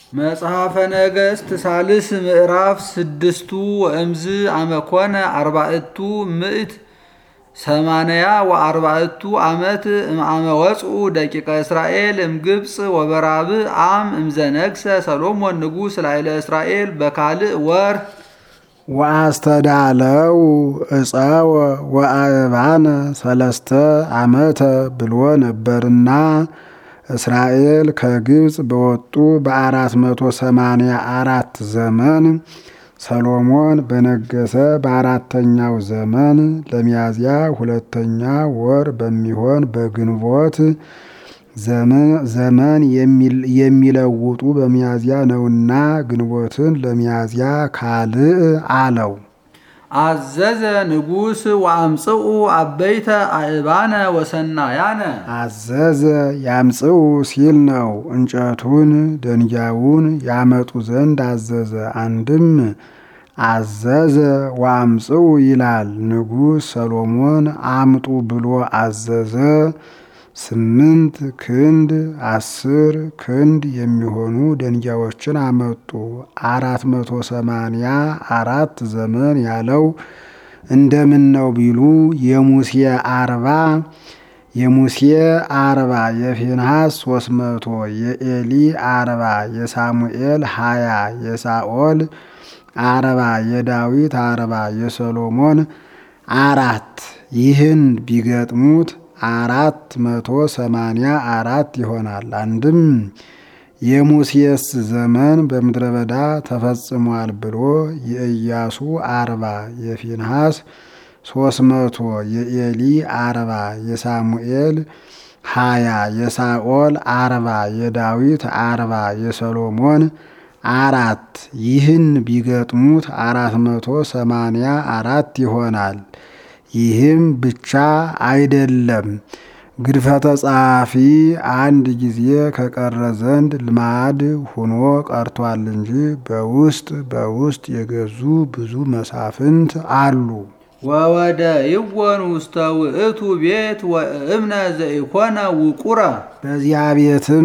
መጽሐፈ ነገሥት ሳልስ ምዕራፍ ስድስቱ ወእምዝ አመኮነ አርባዕቱ ምእት ሰማንያ ወአርባዕቱ ዓመት እምአመ ወፅኡ ደቂቀ እስራኤል እምግብፅ ወበራብ አም እምዘነግሰ ሰሎሞን ንጉሥ ላይለ እስራኤል በካልእ ወር ወአስተዳለው እፀወ ወአእባነ ሰለስተ ዓመተ ብሎ ነበርና እስራኤል ከግብፅ በወጡ በአራት መቶ ሰማንያ አራት ዘመን ሰሎሞን በነገሰ በአራተኛው ዘመን ለሚያዝያ ሁለተኛ ወር በሚሆን በግንቦት ዘመን የሚለውጡ በሚያዝያ ነውና ግንቦትን ለሚያዝያ ካልእ አለው። አዘዘ ንጉሥ ወአምጽኡ አበይተ አእባነ ወሰናያነ አዘዘ ያምጽኡ ሲል ነው። እንጨቱን ደንጊያውን ያመጡ ዘንድ አዘዘ። አንድም አዘዘ ወአምጽኡ ይላል። ንጉሥ ሰሎሞን አምጡ ብሎ አዘዘ። ስምንት ክንድ አስር ክንድ የሚሆኑ ደንጊያዎችን አመጡ። አራት መቶ ሰማንያ አራት ዘመን ያለው እንደምን ነው ቢሉ የሙሴ አርባ የሙሴ አርባ የፊንሃስ ሶስት መቶ የኤሊ አርባ የሳሙኤል ሀያ የሳኦል አርባ የዳዊት አርባ የሰሎሞን አራት ይህን ቢገጥሙት አራት መቶ ሰማንያ አራት ይሆናል። አንድም የሙሴስ ዘመን በምድረ በዳ ተፈጽሟል ብሎ የኢያሱ አርባ የፊንሃስ ሶስት መቶ የኤሊ አርባ የሳሙኤል ሀያ የሳኦል አርባ የዳዊት አርባ የሰሎሞን አራት ይህን ቢገጥሙት አራት መቶ ሰማንያ አራት ይሆናል። ይህም ብቻ አይደለም። ግድፈተ ጸሐፊ አንድ ጊዜ ከቀረ ዘንድ ልማድ ሆኖ ቀርቷል እንጂ በውስጥ በውስጥ የገዙ ብዙ መሳፍንት አሉ። ወወደ ይወን ውስተ ውእቱ ቤት ወእምነ ዘኢኮነ ውቁረ በዚያ ቤትም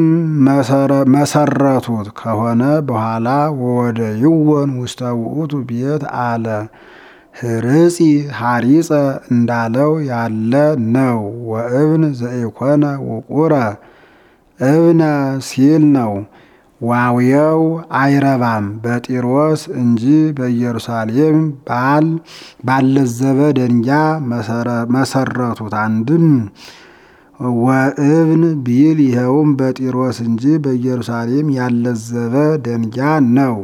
መሰረቱት ከሆነ በኋላ ወወደ ይወን ውስተ ውእቱ ቤት አለ። ህርጺ ሐሪጸ እንዳለው ያለ ነው። ወእብን ዘኢኮነ ውቁረ እብነ ሲል ነው። ዋውየው አይረባም በጢሮስ እንጂ በኢየሩሳሌም ባል ባለዘበ ደንጊያ መሰረቱት። አንድም ወእብን ቢል ይኸውም በጢሮስ እንጂ በኢየሩሳሌም ያለዘበ ደንጊያ ነው።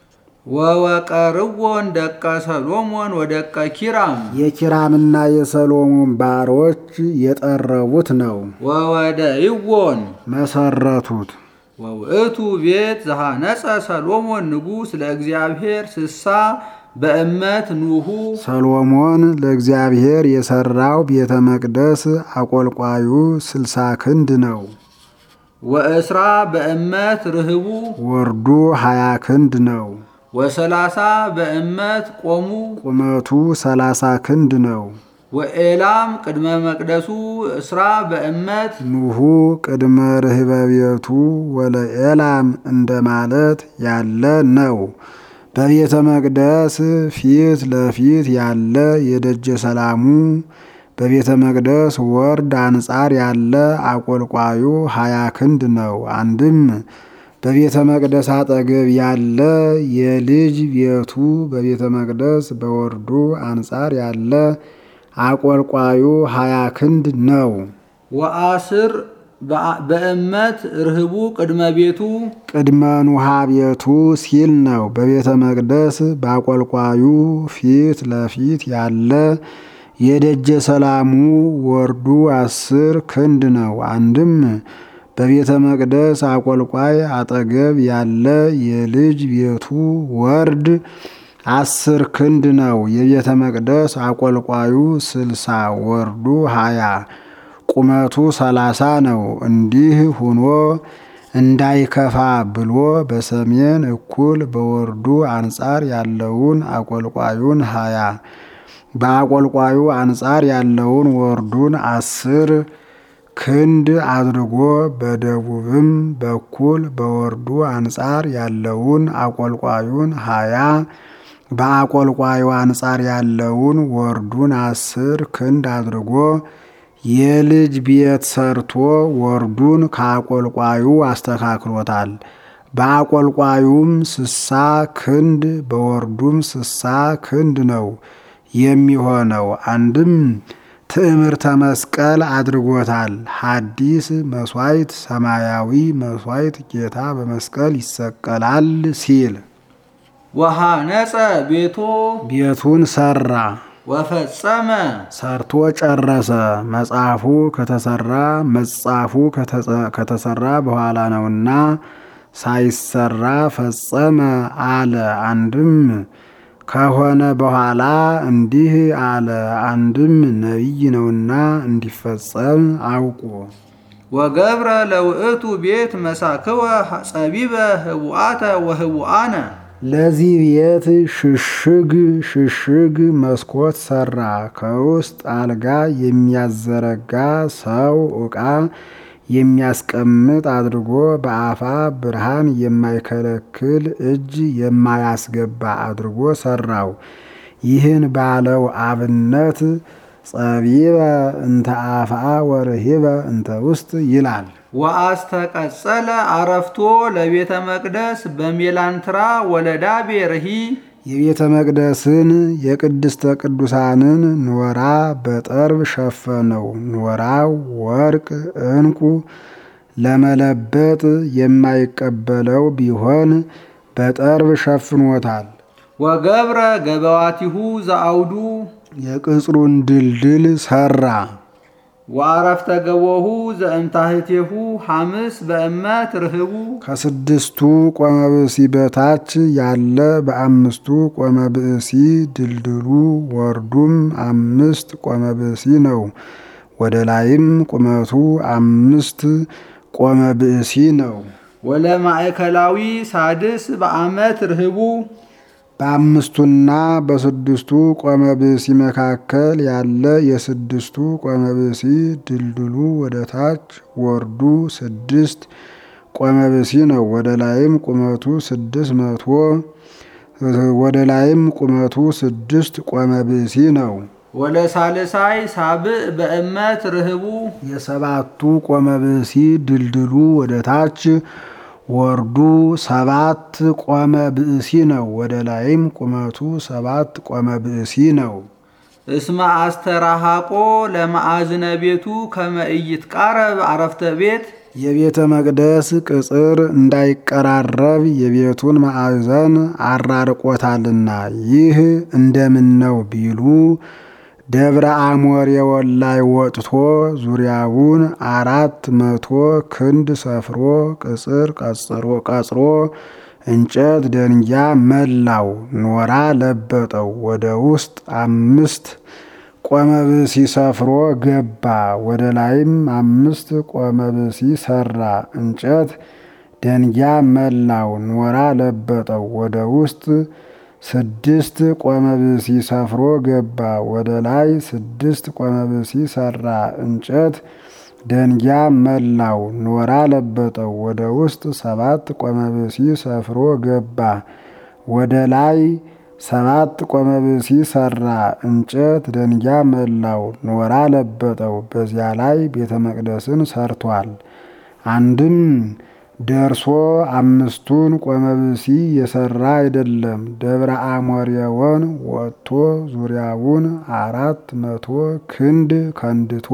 ወወቀርዎን ደቀ ሰሎሞን ወደቀ ኪራም የኪራምና የሰሎሞን ባሮች የጠረቡት ነው። ወወደ ይዎን መሰረቱት። ወውእቱ ቤት ዘሃነጸ ሰሎሞን ንጉሥ ለእግዚአብሔር ስሳ በእመት ኑሁ ሰሎሞን ለእግዚአብሔር የሰራው ቤተ መቅደስ አቆልቋዩ ስልሳ ክንድ ነው። ወእስራ በእመት ርህቡ ወርዱ ሀያ ክንድ ነው። ወሰላሳ በእመት ቆሙ ቁመቱ ሰላሳ ክንድ ነው። ወኤላም ቅድመ መቅደሱ እስራ በእመት ኑሁ ቅድመ ርህበ ቤቱ ወለኤላም እንደማለት ያለ ነው። በቤተ መቅደስ ፊት ለፊት ያለ የደጀ ሰላሙ በቤተ መቅደስ ወርድ አንጻር ያለ አቆልቋዩ ሀያ ክንድ ነው። አንድም በቤተ መቅደስ አጠገብ ያለ የልጅ ቤቱ በቤተ መቅደስ በወርዱ አንጻር ያለ አቆልቋዩ ሀያ ክንድ ነው። ወአስር በእመት ርህቡ ቅድመ ቤቱ ቅድመ ኑሃ ቤቱ ሲል ነው። በቤተ መቅደስ በአቆልቋዩ ፊት ለፊት ያለ የደጀ ሰላሙ ወርዱ አስር ክንድ ነው። አንድም በቤተ መቅደስ አቆልቋይ አጠገብ ያለ የልጅ ቤቱ ወርድ አስር ክንድ ነው። የቤተ መቅደስ አቆልቋዩ ስልሳ ወርዱ ሀያ ቁመቱ ሰላሳ ነው። እንዲህ ሁኖ እንዳይከፋ ብሎ በሰሜን እኩል በወርዱ አንጻር ያለውን አቆልቋዩን ሀያ በአቆልቋዩ አንጻር ያለውን ወርዱን አስር ክንድ አድርጎ በደቡብም በኩል በወርዱ አንጻር ያለውን አቆልቋዩን ሀያ በአቆልቋዩ አንጻር ያለውን ወርዱን አስር ክንድ አድርጎ የልጅ ቤት ሰርቶ ወርዱን ከአቆልቋዩ አስተካክሎታል። በአቆልቋዩም ስሳ ክንድ በወርዱም ስሳ ክንድ ነው የሚሆነው። አንድም ትዕምርተ መስቀል አድርጎታል። ሐዲስ መስዋዕት ሰማያዊ መስዋዕት ጌታ በመስቀል ይሰቀላል ሲል ወሃነጸ ቤቶ ቤቱን ሰራ፣ ወፈጸመ ሰርቶ ጨረሰ። መጽሐፉ ከተሰራ መጽሐፉ ከተሰራ በኋላ ነውና ሳይሰራ ፈጸመ አለ። አንድም ከሆነ በኋላ እንዲህ አለ። አንድም ነቢይ ነውና እንዲፈጸም አውቁ። ወገብረ ለውእቱ ቤት መሳክወ ጸቢበ ህቡአተ ወህቡአነ ለዚህ ቤት ሽሽግ ሽሽግ መስኮት ሰራ። ከውስጥ አልጋ የሚያዘረጋ ሰው ዕቃ የሚያስቀምጥ አድርጎ በአፋ ብርሃን የማይከለክል እጅ የማያስገባ አድርጎ ሰራው። ይህን ባለው አብነት ጸቢበ እንተ አፍአ ወርሂበ እንተ ውስጥ ይላል። ወአስተቀጸለ አረፍቶ ለቤተ መቅደስ በሜላንትራ ወለዳ ቤርሂ የቤተ መቅደስን የቅድስተ ቅዱሳንን ኖራ በጠርብ ሸፈነው። ኖራው ወርቅ ዕንቁ ለመለበጥ የማይቀበለው ቢሆን በጠርብ ሸፍኖታል። ወገብረ ገበዋቲሁ ዘአውዱ የቅጽሩን ድልድል ሰራ። ወአረፍተ ገቦሁ ዘእምታህቴሁ ሐምስ በእመት ርህቡ ከስድስቱ ቆመ ብእሲ በታች ያለ በአምስቱ ቆመ ብእሲ ድልድሉ ወርዱም አምስት ቆመ ብእሲ ነው። ወደ ላይም ቁመቱ አምስት ቆመ ብእሲ ነው። ወለማእከላዊ ሳድስ በአመት ርህቡ በአምስቱና በስድስቱ ቆመ ብእሲ መካከል ያለ የስድስቱ ቆመ ብእሲ ድልድሉ ወደ ታች ወርዱ ስድስት ቆመ ብእሲ ነው። ወደ ላይም ቁመቱ ስድስት መቶ ወደ ላይም ቁመቱ ስድስት ቆመ ብእሲ ነው። ወለሳልሳይ ሳብዕ በእመት ርህቡ የሰባቱ ቆመ ብእሲ ድልድሉ ወደ ታች ወርዱ ሰባት ቆመ ብእሲ ነው። ወደ ላይም ቁመቱ ሰባት ቆመ ብእሲ ነው። እስመ አስተራሃቆ ለማዕዝነ ቤቱ ከመ ኢይትቃረብ አረፍተ ቤት የቤተ መቅደስ ቅጽር እንዳይቀራረብ የቤቱን ማዕዘን አራርቆታልና። ይህ እንደምን ነው ቢሉ ደብረ አሞሬውን ላይ ወጥቶ ዙሪያውን አራት መቶ ክንድ ሰፍሮ ቅጽር ቀጽሮ እንጨት ደንጊያ መላው ኖራ ለበጠው። ወደ ውስጥ አምስት ቆመ ብእሲ ሰፍሮ ገባ። ወደ ላይም አምስት ቆመ ብእሲ ሰራ። እንጨት ደንጊያ መላው ኖራ ለበጠው። ወደ ውስጥ ስድስት ቆመ ብእሲ ሰፍሮ ገባ። ወደ ላይ ስድስት ቆመ ብእሲ ሰራ። እንጨት ደንጊያ መላው ኖራ ለበጠው። ወደ ውስጥ ሰባት ቆመ ብእሲ ሰፍሮ ገባ። ወደ ላይ ሰባት ቆመ ብእሲ ሰራ። እንጨት ደንጊያ መላው ኖራ ለበጠው። በዚያ ላይ ቤተ መቅደስን ሰርቷል። አንድም ደርሶ አምስቱን ቆመ ብእሲ የሰራ አይደለም። ደብረ አሞሬውን ወጥቶ ዙሪያውን አራት መቶ ክንድ ከንድቶ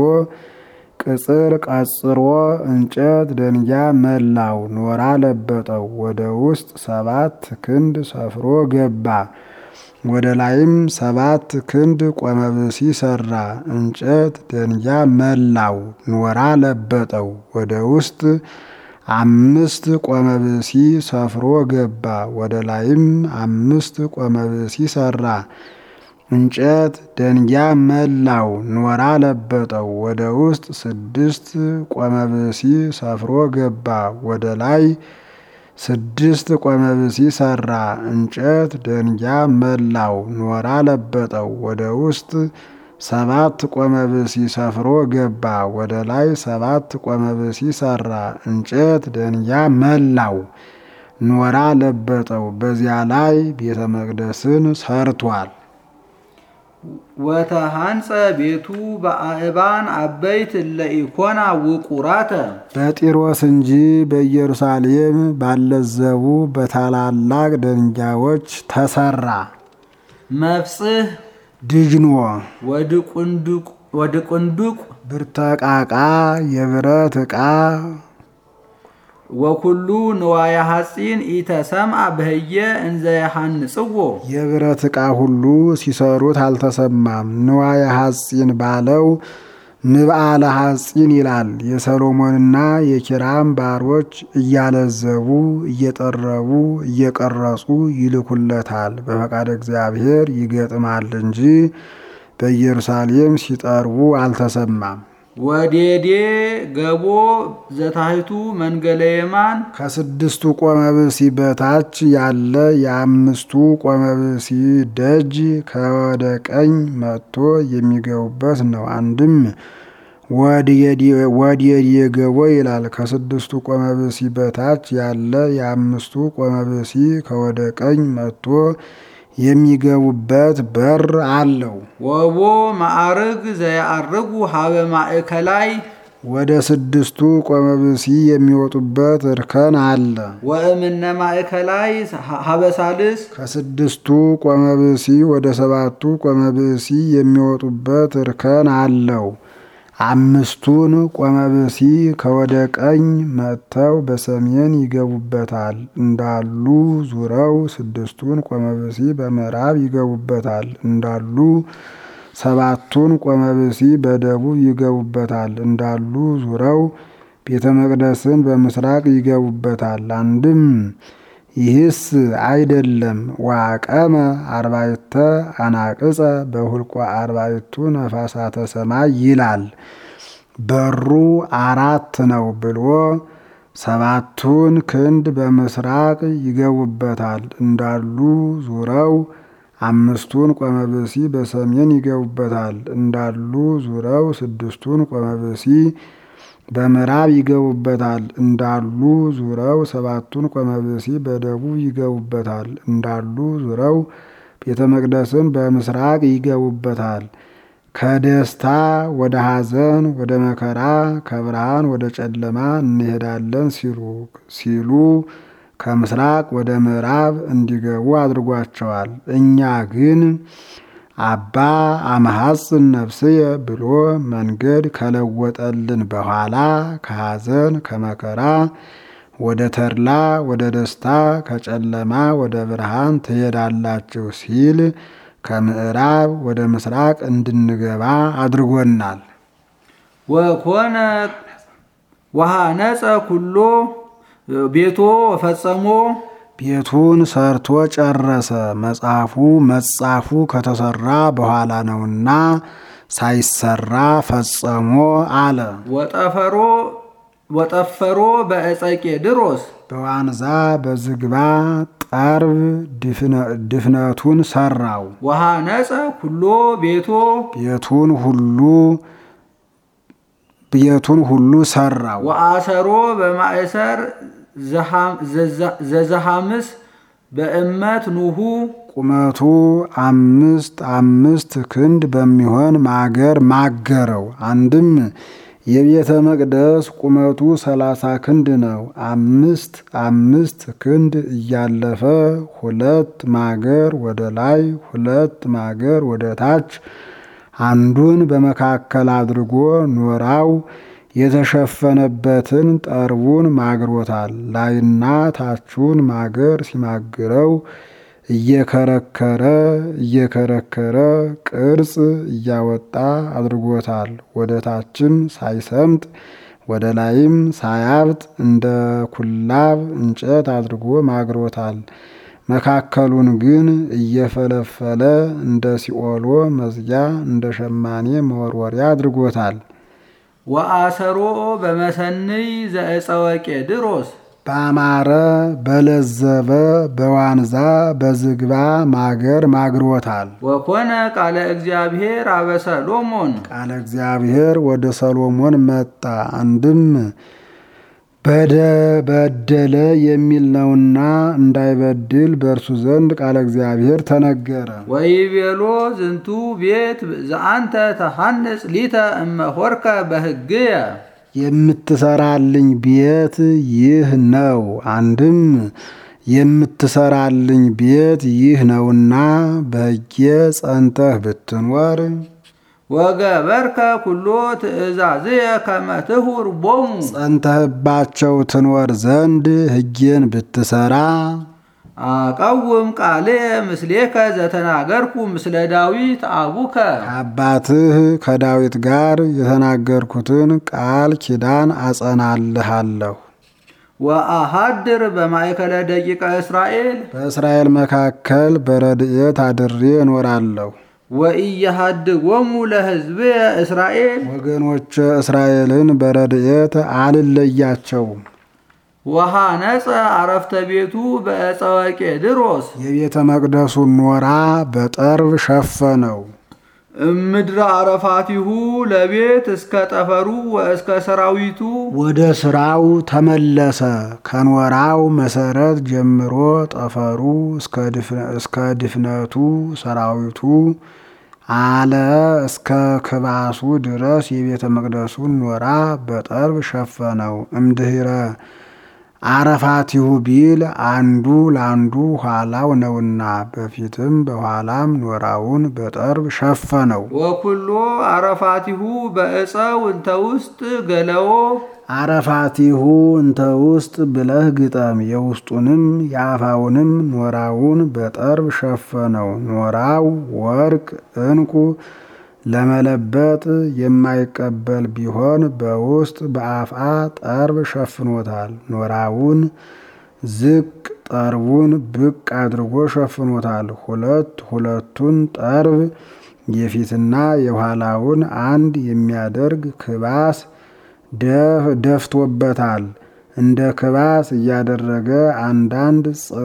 ቅጽር ቀጽሮ እንጨት ደንጊያ መላው ኖራ ለበጠው። ወደ ውስጥ ሰባት ክንድ ሰፍሮ ገባ። ወደ ላይም ሰባት ክንድ ቆመ ብእሲ ሰራ። እንጨት ደንጊያ መላው ኖራ ለበጠው። ወደ ውስጥ አምስት ቆመ ብእሲ ሰፍሮ ገባ። ወደ ላይም አምስት ቆመ ብእሲ ሰራ። እንጨት ደንጊያ መላው ኖራ ለበጠው። ወደ ውስጥ ስድስት ቆመ ብእሲ ሰፍሮ ገባ። ወደ ላይ ስድስት ቆመ ብእሲ ሰራ። እንጨት ደንጊያ መላው ኖራ ለበጠው። ወደ ውስጥ ሰባት ቆመ ብሲ ሰፍሮ ገባ። ወደ ላይ ሰባት ቆመ ብሲ ሰራ። እንጨት ደንጊያ መላው፣ ኖራ ለበጠው። በዚያ ላይ ቤተ መቅደስን ሰርቷል። ወተሃንጸ ቤቱ በአእባን አበይት ለኢኮና ውቁራተ በጢሮስ እንጂ በኢየሩሳሌም ባለዘቡ በታላላቅ ደንጊያዎች ተሰራ። መፍጽህ ድጅኖ ወድቁንዱቅ ብርተቃቃ የብረት ዕቃ ወኩሉ ንዋየ ሐጺን ኢተሰምዐ በህየ እንዘ የሐንጽዎ የብረት ዕቃ ሁሉ ሲሰሩት አልተሰማም። ንዋየ ሐጺን ባለው ምብአለ ሐጺን ይላል። የሰሎሞንና የኪራም ባሮች እያለዘቡ እየጠረቡ እየቀረጹ ይልኩለታል። በፈቃድ እግዚአብሔር ይገጥማል እንጂ በኢየሩሳሌም ሲጠርቡ አልተሰማም። ወዴዴ ገቦ ዘታሕቱ መንገለ የማን ከስድስቱ ቆመብሲ በታች ያለ የአምስቱ ቆመብሲ ደጅ ከወደ ቀኝ መጥቶ የሚገቡበት ነው። አንድም ወዴዴ ገቦ ይላል። ከስድስቱ ቆመብሲ በታች ያለ የአምስቱ ቆመብሲ ከወደ ቀኝ መጥቶ የሚገቡበት በር አለው። ወቦ ማዕርግ ዘያአርጉ ሀበ ማእከላይ ወደ ስድስቱ ቆመብሲ የሚወጡበት እርከን አለ። ወእምነ ማእከላይ ሀበ ሳልስ ከስድስቱ ቆመብሲ ወደ ሰባቱ ቆመብሲ የሚወጡበት እርከን አለው። አምስቱን ቆመብሲ ከወደ ቀኝ መጥተው በሰሜን ይገቡበታል እንዳሉ ዙረው ስድስቱን ቆመብሲ በምዕራብ ይገቡበታል እንዳሉ ሰባቱን ቆመብሲ በደቡብ ይገቡበታል እንዳሉ ዙረው ቤተ መቅደስን በምስራቅ ይገቡበታል። አንድም ይህስ አይደለም ዋቀመ አርባዕተ አናቅጸ በሁልቆ አርባዕቱ ነፋሳተ ሰማይ ይላል። በሩ አራት ነው ብሎ ሰባቱን ክንድ በምስራቅ ይገቡበታል እንዳሉ ዙረው አምስቱን ቆመብሲ በሰሜን ይገቡበታል እንዳሉ ዙረው ስድስቱን ቆመብሲ በምዕራብ ይገቡበታል እንዳሉ ዙረው ሰባቱን ቆመብሲ በደቡብ ይገቡበታል እንዳሉ ዙረው ቤተ መቅደስን በምስራቅ ይገቡበታል። ከደስታ ወደ ሐዘን ወደ መከራ ከብርሃን ወደ ጨለማ እንሄዳለን ሲሉ ሲሉ ከምስራቅ ወደ ምዕራብ እንዲገቡ አድርጓቸዋል። እኛ ግን አባ አመሐጽን ነፍስየ ብሎ መንገድ ከለወጠልን በኋላ ከሐዘን ከመከራ ወደ ተድላ ወደ ደስታ ከጨለማ ወደ ብርሃን ትሄዳላችሁ ሲል ከምዕራብ ወደ ምስራቅ እንድንገባ አድርጎናል። ወኮነ ወሃነጸ ኩሎ ቤቶ ፈጸሞ ቤቱን ሰርቶ ጨረሰ። መጽሐፉ መጻፉ ከተሰራ በኋላ ነውና ሳይሰራ ፈጸሞ አለ። ወጠፈሮ ወጠፈሮ በእፀቄ ድሮስ በዋንዛ በዝግባ ጠርብ ድፍነቱን ሰራው። ወሃነጸ ኩሎ ቤቶ ቤቱን ሁሉ ቤቱን ሁሉ ሰራው። ወአሰሮ በማእሰር ዘዘሃምስ በእመት ኑሁ ቁመቱ አምስት አምስት ክንድ በሚሆን ማገር ማገረው። አንድም የቤተ መቅደስ ቁመቱ ሰላሳ ክንድ ነው። አምስት አምስት ክንድ እያለፈ ሁለት ማገር ወደ ላይ፣ ሁለት ማገር ወደ ታች፣ አንዱን በመካከል አድርጎ ኖራው የተሸፈነበትን ጠርቡን ማግሮታል። ላይና ታቹን ማገር ሲማግረው እየከረከረ እየከረከረ ቅርጽ እያወጣ አድርጎታል። ወደ ታችም ሳይሰምጥ ወደ ላይም ሳያብጥ እንደ ኩላብ እንጨት አድርጎ ማግሮታል። መካከሉን ግን እየፈለፈለ እንደ ሲኦሎ መዝጊያ እንደ ሸማኔ መወርወሪያ አድርጎታል። ወአሰሮ በመሰንይ ዘእፀወቄ ድሮስ ባማረ በለዘበ በዋንዛ በዝግባ ማገር ማግሮታል። ወኮነ ቃለ እግዚአብሔር አበ ሰሎሞን ቃለ እግዚአብሔር ወደ ሰሎሞን መጣ። አንድም በደ በደለ የሚል ነውና እንዳይበድል በእርሱ ዘንድ ቃለ እግዚአብሔር ተነገረ። ወይቤሎ ዝንቱ ቤት ዘአንተ ተሐንጽ ሊተ እመሆርከ በሕግየ የምትሰራልኝ ቤት ይህ ነው። አንድም የምትሰራልኝ ቤት ይህ ነውና በሕጌ ጸንተህ ብትኖር ወገበርከ ኩሎ ትእዛዝየ ከመ ትሁር ቦሙ ጸንተህባቸው ትኖር ዘንድ ሕጌን ብትሰራ አቀውም ቃልየ ምስሌከ ዘተናገርኩ ምስለ ዳዊት አቡከ ከአባትህ ከዳዊት ጋር የተናገርኩትን ቃል ኪዳን አጸናልሃለሁ። ወአሃድር በማእከለ ደቂቀ እስራኤል በእስራኤል መካከል በረድኤት አድሬ እኖራለሁ። ወኢየሃድጎሙ ለሕዝብየ እስራኤል ወገኖቼ እስራኤልን በረድኤት አልለያቸውም። ወሃነጸ አረፍተ ቤቱ በዕፀ ወቄድሮስ የቤተ መቅደሱን ኖራ በጠርብ ሸፈነው። እምድረ አረፋቲሁ ለቤት እስከ ጠፈሩ ወእስከ ሰራዊቱ ወደ ስራው ተመለሰ። ከኖራው መሰረት ጀምሮ ጠፈሩ እስከ ድፍነቱ ሰራዊቱ አለ እስከ ክባሱ ድረስ የቤተ መቅደሱን ኖራ በጠርብ ሸፈነው። እምድህረ አረፋቲሁ ቢል አንዱ ለአንዱ ኋላው ነውና በፊትም በኋላም ኖራውን በጠርብ ሸፈነው። ወኩሎ አረፋቲሁ በዕፀው እንተ ውስጥ ገለዎ አረፋቲሁ እንተ ውስጥ ብለህ ግጠም። የውስጡንም የአፋውንም ኖራውን በጠርብ ሸፈነው። ኖራው ወርቅ ዕንቁ ለመለበጥ የማይቀበል ቢሆን በውስጥ በአፋ ጠርብ ሸፍኖታል። ኖራውን ዝቅ ጠርቡን ብቅ አድርጎ ሸፍኖታል። ሁለት ሁለቱን ጠርብ የፊትና የኋላውን አንድ የሚያደርግ ክባስ ደፍቶበታል። እንደ ክባስ እያደረገ አንዳንድ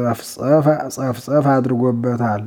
ጸፍጸፍ አድርጎበታል።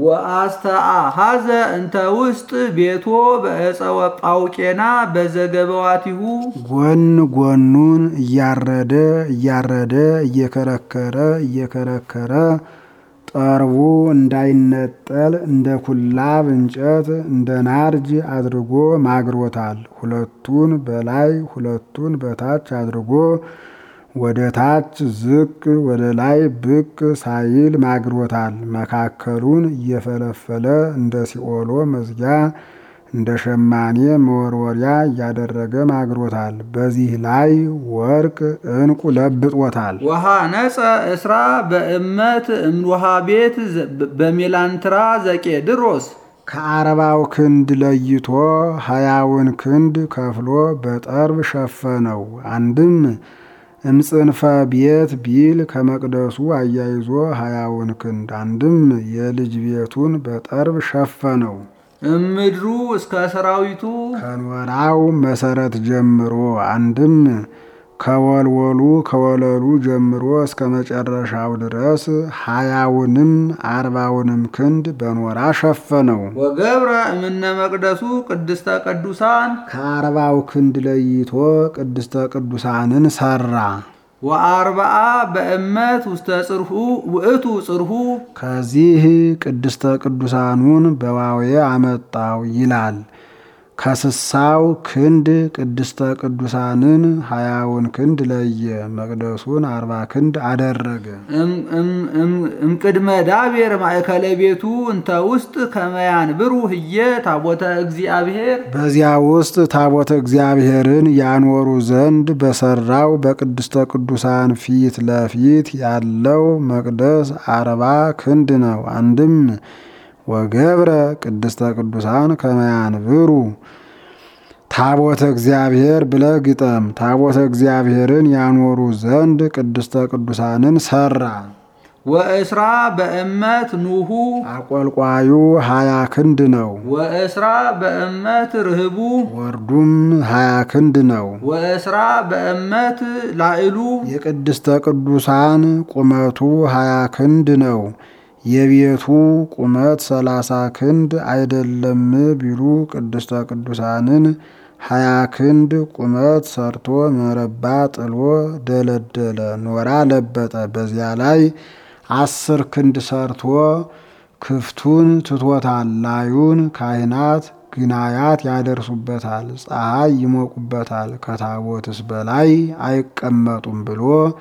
ወአስተአሃዘ እንተ ውስጥ ቤቶ በዕፀ ጳውቄና በዘገበዋቲሁ ጎን ጎኑን እያረደ እያረደ እየከረከረ እየከረከረ ጠርቡ እንዳይነጠል እንደ ኩላብ እንጨት እንደ ናርጅ አድርጎ ማግሮታል። ሁለቱን በላይ ሁለቱን በታች አድርጎ ወደ ታች ዝቅ ወደ ላይ ብቅ ሳይል ማግሮታል። መካከሉን እየፈለፈለ እንደ ሲኦሎ መዝጊያ እንደ ሸማኔ መወርወሪያ እያደረገ ማግሮታል። በዚህ ላይ ወርቅ ዕንቁ ለብጦታል። ወሃነጸ እስራ በእመት እምውሃ ቤት በሜላንትራ ዘቄድሮስ ከአርባው ክንድ ለይቶ ሀያውን ክንድ ከፍሎ በጠርብ ሸፈነው። አንድም እምጽንፈ ቤት ቢል ከመቅደሱ አያይዞ ሀያውን ክንድ አንድም የልጅ ቤቱን በጠርብ ሸፈነው። እምድሩ እስከ ሰራዊቱ ከኖራው መሰረት ጀምሮ አንድም ከወልወሉ ከወለሉ ጀምሮ እስከ መጨረሻው ድረስ ሀያውንም አርባውንም ክንድ በኖራ ሸፈነው። ወገብረ እምነ መቅደሱ ቅድስተ ቅዱሳን ከአርባው ክንድ ለይቶ ቅድስተ ቅዱሳንን ሰራ። ወአርብዓ በእመት ውስተ ጽርሁ ውእቱ ጽርሁ ከዚህ ቅድስተ ቅዱሳኑን በዋዌ አመጣው ይላል። ከስሳው ክንድ ቅድስተ ቅዱሳንን ሀያውን ክንድ ለየ። መቅደሱን አርባ ክንድ አደረገ። እምቅድመ ዳቤር ማእከለ ቤቱ እንተ ውስጥ ከመያን ብሩ ህየ ታቦተ እግዚአብሔር በዚያ ውስጥ ታቦተ እግዚአብሔርን ያኖሩ ዘንድ በሰራው በቅድስተ ቅዱሳን ፊት ለፊት ያለው መቅደስ አርባ ክንድ ነው። አንድም ወገብረ ቅድስተ ቅዱሳን ከመያንብሩ ታቦተ እግዚአብሔር ብለህ ግጠም። ታቦተ እግዚአብሔርን ያኖሩ ዘንድ ቅድስተ ቅዱሳንን ሰራ። ወእስራ በእመት ኑሁ አቆልቋዩ ሀያ ክንድ ነው። ወእስራ በእመት ርህቡ ወርዱም ሀያ ክንድ ነው። ወእስራ በእመት ላዕሉ የቅድስተ ቅዱሳን ቁመቱ ሀያ ክንድ ነው። የቤቱ ቁመት ሰላሳ ክንድ አይደለም ቢሉ ቅድስተ ቅዱሳንን ሀያ ክንድ ቁመት ሰርቶ መረባ ጥሎ ደለደለ፣ ኖራ ለበጠ። በዚያ ላይ አስር ክንድ ሰርቶ ክፍቱን ትቶታል። ላዩን ካህናት ግናያት ያደርሱበታል፣ ፀሐይ ይሞቁበታል፣ ከታቦትስ በላይ አይቀመጡም ብሎ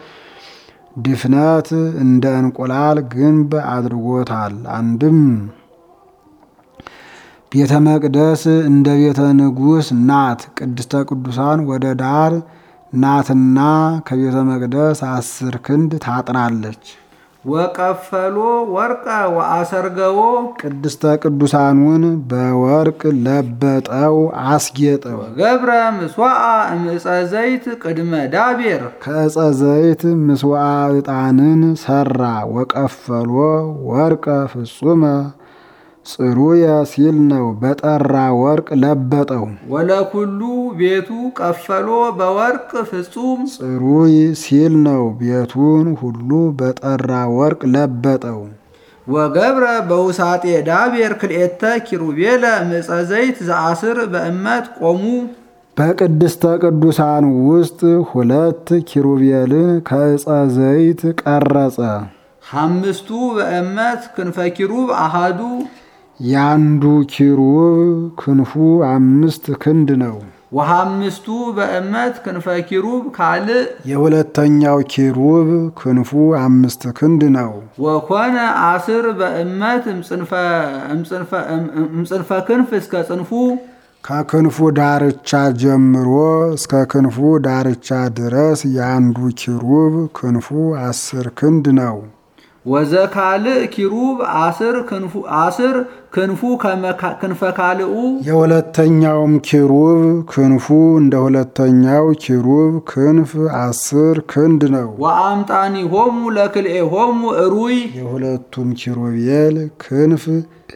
ድፍነት እንደ እንቁላል ግንብ አድርጎታል። አንድም ቤተ መቅደስ እንደ ቤተ ንጉሥ ናት። ቅድስተ ቅዱሳን ወደ ዳር ናትና ከቤተ መቅደስ አስር ክንድ ታጥራለች። ወቀፈሎ ወርቀ ወአሰርገዎ ቅድስተ ቅዱሳኑን በወርቅ ለበጠው፣ አስጌጠው። ገብረ ምስዋዓ እምፀ ዘይት ቅድመ ዳቤር ከዕፀ ዘይት ምስዋዓ ዕጣንን ሰራ። ወቀፈሎ ወርቀ ፍጹመ ጽሩየ ሲል ነው። በጠራ ወርቅ ለበጠው። ወለኩሉ ቤቱ ቀፈሎ በወርቅ ፍጹም ጽሩይ ሲል ነው። ቤቱን ሁሉ በጠራ ወርቅ ለበጠው። ወገብረ በውሳጤ ዳቤር ክልኤተ ኪሩቤለ እምፀ ዘይት ዘአስር በእመት ቆሙ በቅድስተ ቅዱሳን ውስጥ ሁለት ኪሩቤልን ከዕፀ ዘይት ቀረጸ። ሐምስቱ በእመት ክንፈ ኪሩብ አሃዱ ያንዱ ኪሩብ ክንፉ አምስት ክንድ ነው። ወሐምስቱ በእመት ክንፈ ኪሩብ ካልእ የሁለተኛው ኪሩብ ክንፉ አምስት ክንድ ነው። ወኮነ አስር በእመት እምጽንፈ ክንፍ እስከ ጽንፉ ከክንፉ ዳርቻ ጀምሮ እስከ ክንፉ ዳርቻ ድረስ የአንዱ ኪሩብ ክንፉ አስር ክንድ ነው። ወዘካልእ ኪሩብ አስር ክንፉ አስር ክንፉ ክንፈ ካልኡ የሁለተኛውም ኪሩብ ክንፉ እንደ ሁለተኛው ኪሩብ ክንፍ አስር ክንድ ነው። ወአምጣኒ ሆሙ ለክልኤ ሆሙ እሩይ የሁለቱም ኪሩቤል ክንፍ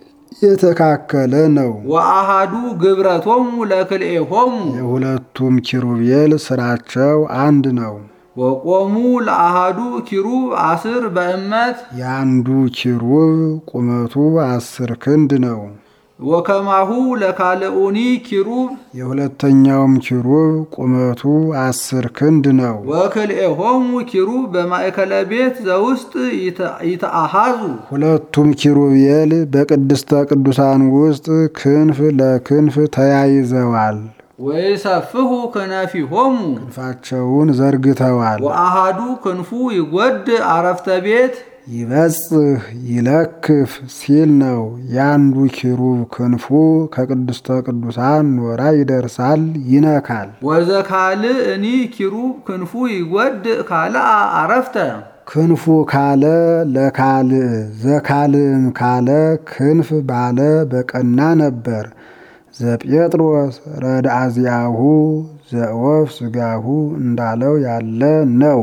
የተካከለ ነው። ወአሃዱ ግብረቶሙ ለክልኤ ሆሙ የሁለቱም ኪሩቤል ስራቸው አንድ ነው። ወቆሙ ለአሃዱ ኪሩብ አስር በእመት የአንዱ ኪሩብ ቁመቱ አስር ክንድ ነው። ወከማሁ ለካልኡኒ ኪሩብ የሁለተኛውም ኪሩብ ቁመቱ አስር ክንድ ነው። ወክልኤሆሙ ኪሩብ በማእከለ ቤት ዘውስጥ ይተአሃዙ ሁለቱም ኪሩቤል በቅድስተ ቅዱሳን ውስጥ ክንፍ ለክንፍ ተያይዘዋል። ወይሰፍሁ ክነፊሆሙ ክንፋቸውን ዘርግተዋል። ወአሃዱ ክንፉ ይጎድ አረፍተ ቤት ይበጽህ ይለክፍ ሲል ነው። የአንዱ ኪሩብ ክንፉ ከቅድስተ ቅዱሳን ኖራ ይደርሳል፣ ይነካል። ወዘካልእኒ ኪሩብ ክንፉ ይጎድ ካልአ አረፍተ ክንፉ ካለ ለካልእ ዘካልእም ካለ ክንፍ ባለ በቀና ነበር። ዘጴጥሮስ ረድአዚያሁ ዘወፍ ስጋሁ እንዳለው ያለ ነው።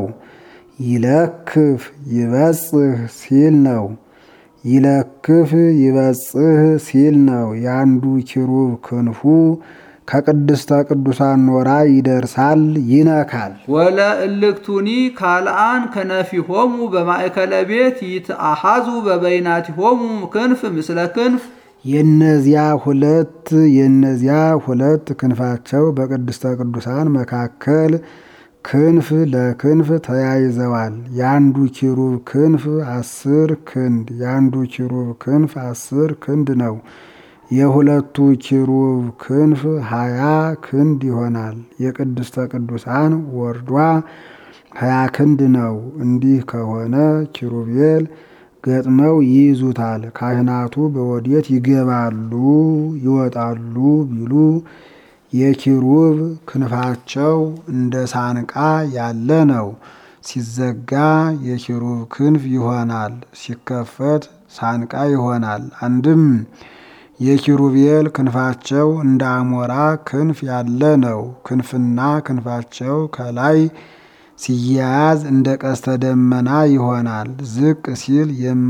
ይለክፍ ይበጽህ ሲል ነው። ይለክፍ ይበጽህ ሲል ነው። የአንዱ ኪሩብ ክንፉ ከቅድስተ ቅዱሳን ኖራ ይደርሳል፣ ይነካል። ወለ እልክቱኒ ካልአን ከነፊሆሙ በማእከለ ቤት ይትአሃዙ በበይናቲሆሙ ክንፍ ምስለ ክንፍ የነዚያ ሁለት የነዚያ ሁለት ክንፋቸው በቅድስተ ቅዱሳን መካከል ክንፍ ለክንፍ ተያይዘዋል። የአንዱ ኪሩብ ክንፍ አስር ክንድ የአንዱ ኪሩብ ክንፍ አስር ክንድ ነው። የሁለቱ ኪሩብ ክንፍ ሀያ ክንድ ይሆናል። የቅድስተ ቅዱሳን ወርዷ ሀያ ክንድ ነው። እንዲህ ከሆነ ኪሩቤል ገጥመው ይይዙታል። ካህናቱ በወዴት ይገባሉ ይወጣሉ ቢሉ የኪሩብ ክንፋቸው እንደ ሳንቃ ያለ ነው። ሲዘጋ የኪሩብ ክንፍ ይሆናል፣ ሲከፈት ሳንቃ ይሆናል። አንድም የኪሩቤል ክንፋቸው እንደ አሞራ ክንፍ ያለ ነው። ክንፍና ክንፋቸው ከላይ ሲያያዝ እንደ ቀስተ ደመና ይሆናል። ዝቅ ሲል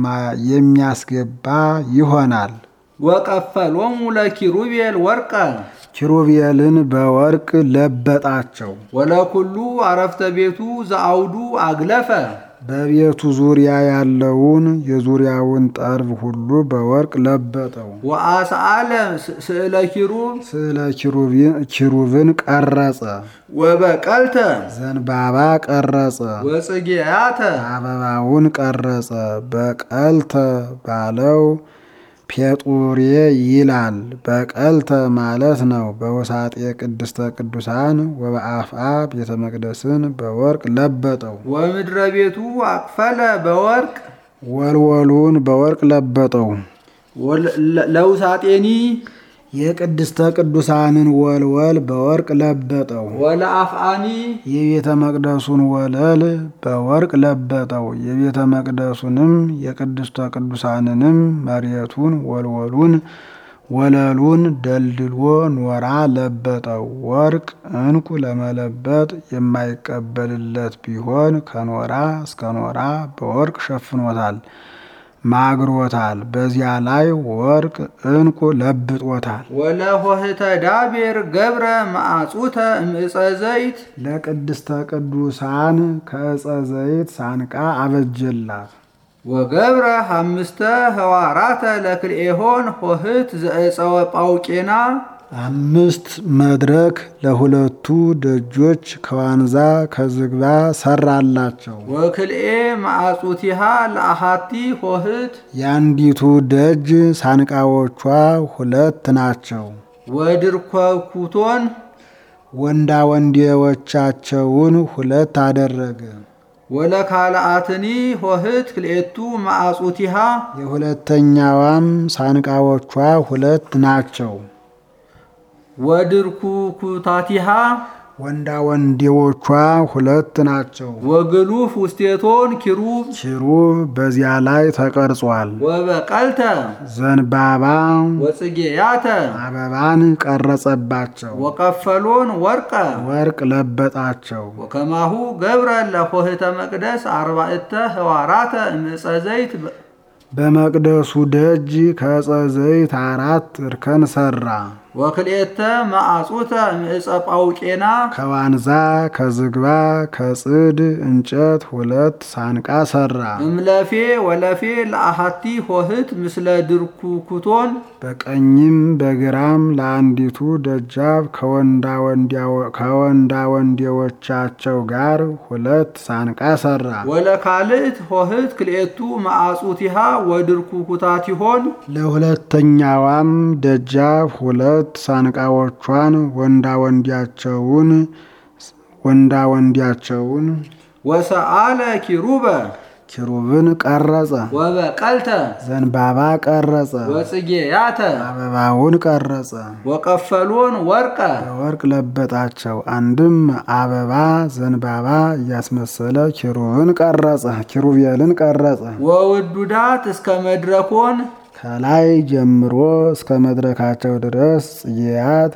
የሚያስገባ ይሆናል። ወቀፈሎሙ ለኪሩቤል ወርቀ ኪሩቤልን በወርቅ ለበጣቸው። ወለኩሉ አረፍተ ቤቱ ዘአውዱ አግለፈ በቤቱ ዙሪያ ያለውን የዙሪያውን ጠርብ ሁሉ በወርቅ ለበጠው። ወአስአለ ስእለ ኪሩብ ስዕለ ኪሩብን ቀረጸ። ወበቀልተ ዘንባባ ቀረጸ። ወጽጌያተ አበባውን ቀረጸ። በቀልተ ባለው ፔጡሬ ይላል። በቀልተ ማለት ነው። በውሳጤ ቅድስተ ቅዱሳን ወበአፍአ ቤተ መቅደስን በወርቅ ለበጠው። ወምድረ ቤቱ አቅፈለ በወርቅ ወልወሉን በወርቅ ለበጠው። ለውሳጤኒ የቅድስተ ቅዱሳንን ወልወል በወርቅ ለበጠው። ወለአፍአኒ የቤተ መቅደሱን ወለል በወርቅ ለበጠው። የቤተ መቅደሱንም የቅድስተ ቅዱሳንንም መሬቱን ወልወሉን ወለሉን ደልድሎ ኖራ ለበጠው። ወርቅ ዕንቁ ለመለበጥ የማይቀበልለት ቢሆን ከኖራ እስከ ኖራ በወርቅ ሸፍኖታል፣ ማግሮታል። በዚያ ላይ ወርቅ ዕንቁ ለብጦታል። ወለሆህተ ዳቤር ገብረ ማዕጹተ እምዕፀ ዘይት ለቅድስተ ቅዱሳን ከዕፀ ዘይት ሳንቃ አበጀላት። ወገብረ ሐምስተ ህዋራተ ለክልኤሆን ሆህት ዘዕፀወ ጳውቄና አምስት መድረክ ለሁለቱ ደጆች ከዋንዛ ከዝግባ ሰራላቸው። ወክልኤ ማዕጹቲሃ ለአሃቲ ሆህት የአንዲቱ ደጅ ሳንቃዎቿ ሁለት ናቸው። ወድርኮኩቶን ወንዳ ወንዴዎቻቸውን ሁለት አደረገ። ወለካልአትኒ ሆህት ክልኤቱ ማዕጹቲሃ የሁለተኛዋም ሳንቃዎቿ ሁለት ናቸው። ወድርኩኩታቲሃ ወንዳ ወንዴዎቿ ሁለት ናቸው። ወግሉፍ ውስቴቶን ኪሩብ ኪሩብ በዚያ ላይ ተቀርጿል። ወበቀልተ ዘንባባ ወጽጌያተ አበባን ቀረጸባቸው። ወቀፈሎን ወርቀ ወርቅ ለበጣቸው። ወከማሁ ገብረ ለሆህተ መቅደስ አርባዕተ ህዋራተ እምዕፀ ዘይት በመቅደሱ ደጅ ከዕፀ ዘይት አራት እርከን ሰራ። ወክልኤተ ማዕጹተ እምዕፀ ጳውቄና ከዋንዛ ከዝግባ ከጽድ እንጨት ሁለት ሳንቃ ሰራ። እምለፌ ወለፌ ለአሃቲ ሆህት ምስለ ድርኩኩቶን በቀኝም በግራም ለአንዲቱ ደጃፍ ከወንዳ ወንዴዎቻቸው ጋር ሁለት ሳንቃ ሰራ። ወለካልእት ሆህት ክልኤቱ ማዕጹቲሃ ወድርኩኩታቲሆን ለሁለተኛዋም ደጃፍ ሁለት ሳንቃዎቿን ወንዳ ወንዲያቸውን ወንዳ ወንዲያቸውን ወሰአለ ኪሩበ ኪሩብን ቀረጸ። ወበቀልተ ዘንባባ ቀረጸ። ወጽጌያተ አበባውን ቀረጸ። ወቀፈሎን ወርቀ በወርቅ ለበጣቸው። አንድም አበባ ዘንባባ እያስመሰለ ኪሩብን ቀረጸ። ኪሩቤልን ቀረጸ። ወውዱዳት እስከ መድረኮን ከላይ ጀምሮ እስከ መድረካቸው ድረስ ጽጌያት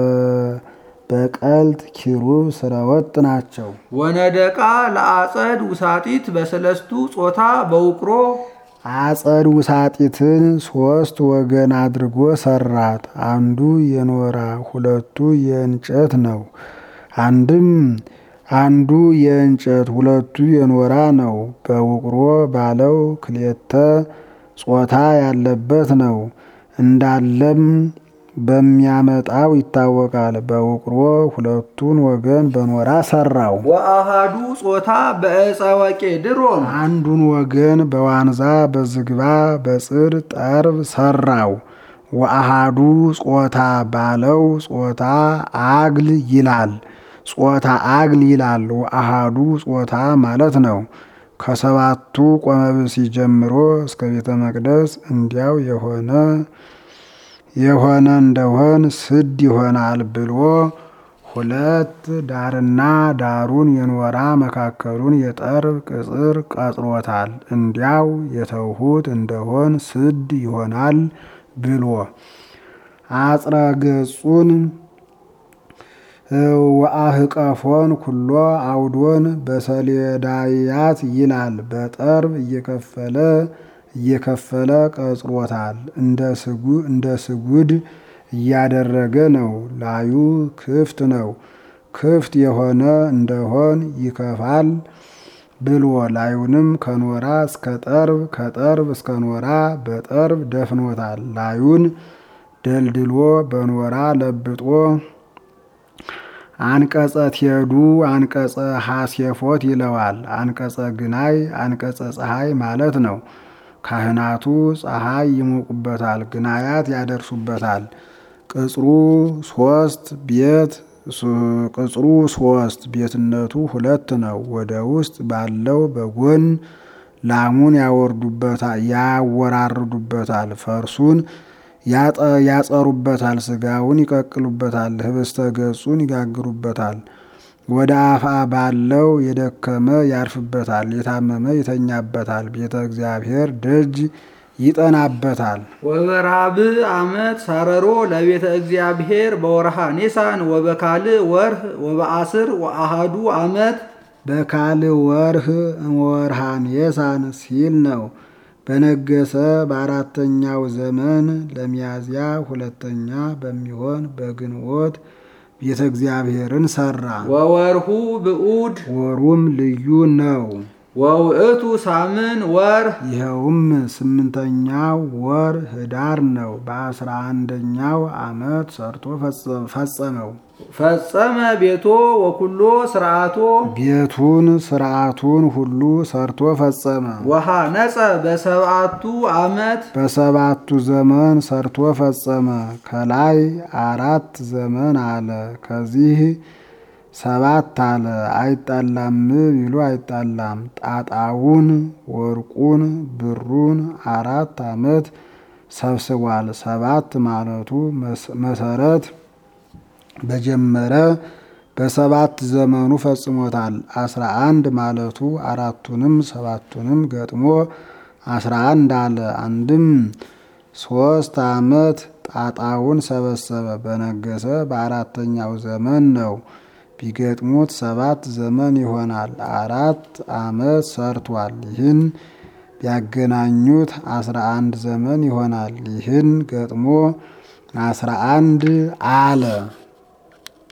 በቀልት ኪሩብ ስረወጥ ናቸው። ወነደቃ ለአጸድ ውሳጢት በሰለስቱ ጾታ በውቅሮ አጸድ ውሳጢትን ሶስት ወገን አድርጎ ሰራት። አንዱ የኖራ ሁለቱ የእንጨት ነው። አንድም አንዱ የእንጨት ሁለቱ የኖራ ነው። በውቅሮ ባለው ክሌተ ጾታ ያለበት ነው። እንዳለም በሚያመጣው ይታወቃል። በውቅሮ ሁለቱን ወገን በኖራ ሰራው። ወአሃዱ ጾታ በዕፀ ወቄድሮን አንዱን ወገን በዋንዛ በዝግባ በጽድ ጠርብ ሰራው። ወአሃዱ ጾታ ባለው ጾታ አግል ይላል። ጾታ አግል ይላል። ወአሃዱ ጾታ ማለት ነው። ከሰባቱ ቆመብሲ ጀምሮ እስከ ቤተ መቅደስ እንዲያው የሆነ የሆነ እንደሆን ስድ ይሆናል ብሎ ሁለት ዳርና ዳሩን የኖራ መካከሉን የጠርብ ቅጽር ቀጥሮታል። እንዲያው የተውሁት እንደሆን ስድ ይሆናል ብሎ አጽረ ገጹን ወአህቀፎን ኩሎ አውዶን በሰሌዳያት ይላል። በጠርብ እየከፈለ እየከፈለ ቀጽሮታል። እንደ ስጉድ እያደረገ ነው። ላዩ ክፍት ነው። ክፍት የሆነ እንደሆን ይከፋል ብሎ ላዩንም ከኖራ እስከ ጠርብ ከጠርብ እስከ ኖራ በጠርብ ደፍኖታል። ላዩን ደልድሎ በኖራ ለብጦ አንቀጸ ቴዱ አንቀጸ ሐሴፎት ይለዋል። አንቀጸ ግናይ አንቀጸ ፀሐይ ማለት ነው። ካህናቱ ፀሐይ ይሞቁበታል፣ ግናያት ያደርሱበታል። ቅጽሩ ሶስት ቤት ቅጽሩ ሶስት ቤትነቱ ሁለት ነው። ወደ ውስጥ ባለው በጎን ላሙን ያወራርዱበታል፣ ፈርሱን ያጸሩበታል፣ ስጋውን ይቀቅሉበታል፣ ህብስተ ገጹን ይጋግሩበታል። ወደ አፋ ባለው የደከመ ያርፍበታል፣ የታመመ ይተኛበታል። ቤተ እግዚአብሔር ደጅ ይጠናበታል። ወበራብ ዓመት ሳረሮ ለቤተ እግዚአብሔር በወርሃ ኒሳን ወበካልእ ወርህ ወበአስር ወአሃዱ ዓመት በካል ወርህ ወርሃ ኒሳን ሲል ነው። በነገሰ በአራተኛው ዘመን ለሚያዝያ ሁለተኛ በሚሆን በግንቦት ቤተ እግዚአብሔርን ሰራ። ወወርሁ ብዑድ ወሩም ልዩ ነው። ወውእቱ ሳምን ወር ይኸውም ስምንተኛው ወር ህዳር ነው። በአስራ አንደኛው ዓመት ሰርቶ ፈጸመው። ፈጸመ ቤቶ ወኩሎ ስርዓቶ ቤቱን ስርዓቱን ሁሉ ሰርቶ ፈጸመ። ወሃ ነጸ በሰብአቱ ዓመት በሰባቱ ዘመን ሰርቶ ፈጸመ። ከላይ አራት ዘመን አለ፣ ከዚህ ሰባት አለ። አይጣላም ቢሉ አይጣላም። ጣጣውን ወርቁን ብሩን አራት ዓመት ሰብስቧል። ሰባት ማለቱ መሰረት በጀመረ በሰባት ዘመኑ ፈጽሞታል። አስራ አንድ ማለቱ አራቱንም ሰባቱንም ገጥሞ አስራ አንድ አለ። አንድም ሶስት ዓመት ጣጣውን ሰበሰበ። በነገሰ በአራተኛው ዘመን ነው። ቢገጥሙት ሰባት ዘመን ይሆናል። አራት ዓመት ሰርቷል። ይህን ቢያገናኙት አስራ አንድ ዘመን ይሆናል። ይህን ገጥሞ አስራ አንድ አለ።